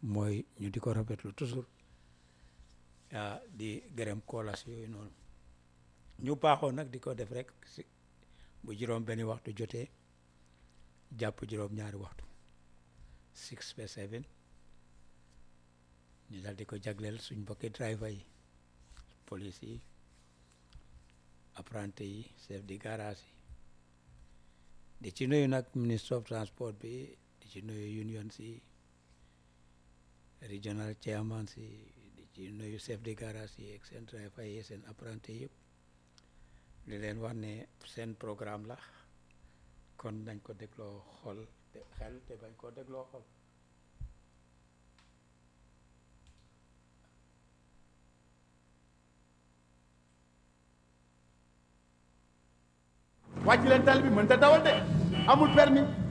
mooy ñu di ko rafetlu toujours ah di gërëm koolas yooyu noonu ñu baaxoo nag di ko def rek si bu juróom benni waxtu jotee jàpp juróom ñaari waxtu six ba seven ñu dal di ko jagleel suñ mbokki driver yi police yi apprenti yi chef de garage yi di ci nuyu nag ministre of transport bi di ci nuyu union si regional chairman si di ci nuyu chef de garage yi ak seen driver yi seen apprenti yëpp di leen wax ne seen programme la kon nañ ko dégloo xol te xel te bañ koo dégloo xol wàcc leen tali bi mën ta dawal de amul permis